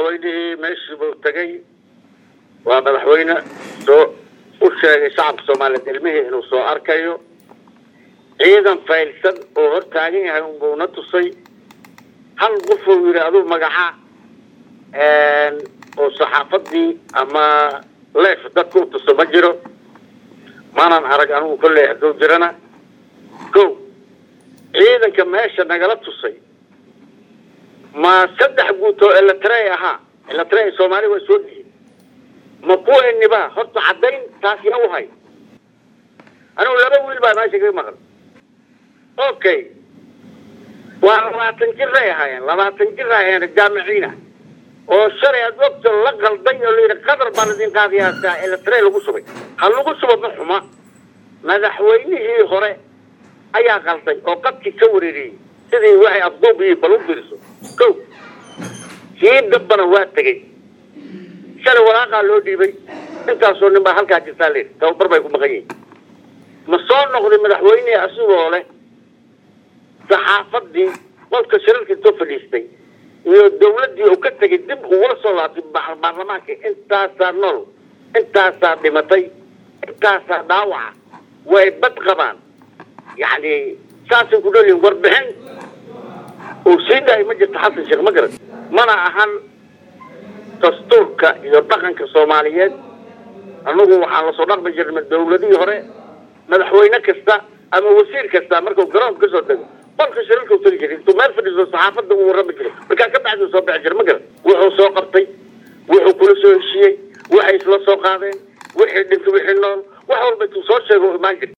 madaxweynihii meeshii buu tegey waa madaxweyne soo u sheegay shacabka soomaaliyeed ilmihii inuu soo arkayo ciidan faylsan oo hor taagan yahay unbuuna tusay hal qof uu yidhi aduu magaca oo saxaafadii ama leef dadka u tuso ma jiro maanan arag anigu kolley hadduu jirana ko ciidanka meesha nagala tusay ma saddex guut oo elatrey ahaa elatrey soomaali waa soo dihin ma kuweniba horta caddayn taas yaa u hay anigu laba wiil baa meesha kaga maqan okay waa labaatan jiray ahaayeen labaatan jir ahaayeen jaamiciina oo shalay aad ogta la qalday oo layidhi qadar baan idin qaadiyaa elatrey lagu shubay ha lagu shubo ma xuma madaxweynihii hore ayaa qalday oo qadkii ka wareeriyey sidii waxay afduub iyo bal u diriso ko kii dambana waa tegey shalay walaaqaa loo dhiibay intaasoo nin baa halkaa jirtaa layidhi tababar bay ku maqan yihiin ma soo noqday madaxweynihii asigoo leh saxaafadii qolka shirarka intoo fadhiistay iyo dawladdii uu ka tegay dib ugula soo laabtay baarlamaanka intaasaa nool intaasaa dhimatay intaasaa dhaawaca way bad qabaan yacni saasay ku dhalyihin warbixin uu sii dhahay ma jirto xasan sheekh ma garan mana ahan dastuurka iyo dhaqanka soomaaliyeed annagu waxaan lasoo dhaqmi jirnay dawladihii hore madaxweyne kasta ama wasiir kasta markuu garoonka kasoo dego qolka shirarka u tegi jiray intuu meel fadhiiso saxaafadda uu warrami jiray markaa ka bacdi soo bixi jira ma garan wuxuu soo qabtay wuxuu kula soo heshiiyey waxay isla soo qaadeen wixii dhintay wixii nool wax walba intuu soo sheego imaan jirta